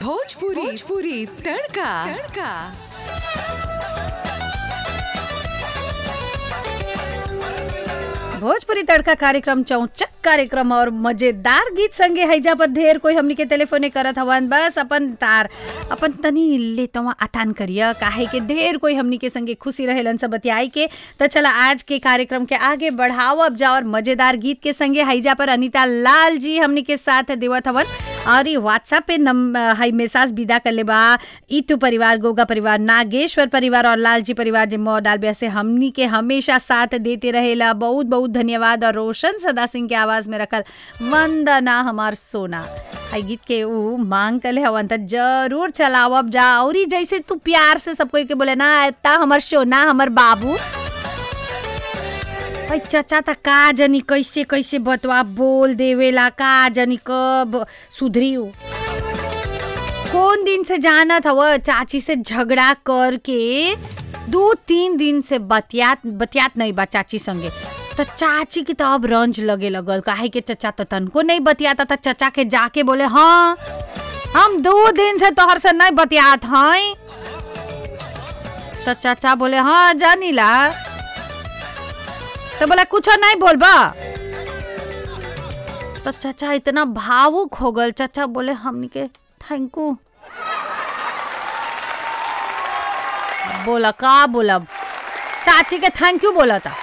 भोजपुरी भोजपुरी तड़का तड़का भोजपुरी तड़का कार्यक्रम चौचक कार्यक्रम और मजेदार गीत संगे हैजा पर ढेर कोई हमनी के टेलीफोने करत हवन बस अपन तार अपन तनी ले तवा आतान करिया काहे के ढेर कोई हमनी के संगे खुशी रहेलन सब बतियाई के त चला आज के कार्यक्रम के आगे बढ़ावब जा और मजेदार गीत के संगे हैजा पर अनीता लाल जी हमनी के साथ देवत हवन और ये व्हाट्सएप पे नम हाई मैसेज विदा कर ले बा ईतू परिवार गोगा परिवार नागेश्वर परिवार और लालजी परिवार जे मौ डालबिया से हमनी के हमेशा साथ देते रहेला बहुत बहुत धन्यवाद और रोशन सदा सिंह के आवाज में रखल वंदना हमार सोना हाई गीत के ऊ मांग कले हवन त जरूर चलावब जा और ई जैसे तू प्यार से सब कोई के बोले ना एता हमर सोना हमर बाबू भाई चचा त का जनी कैसे कैसे बतवा बोल देवेला का जनी कब सुधरी हो कौन दिन से जानत हव चाची से झगड़ा करके दो तीन दिन से बतियात बतियात नहीं बा चाची संगे तो चाची के तो अब रंज लगे लगल काहे के चचा तो तनको नहीं बतियाता था चचा के जाके बोले हाँ हम दो दिन से तोहर से नहीं बतियात हैं तो चाचा बोले हाँ जानीला तो बोला कुछ नहीं बोलबा तो चाचा इतना भावुक हो गल चाचा बोले हमनी के थैंक यू बोला का बोला चाची के थैंक यू बोला था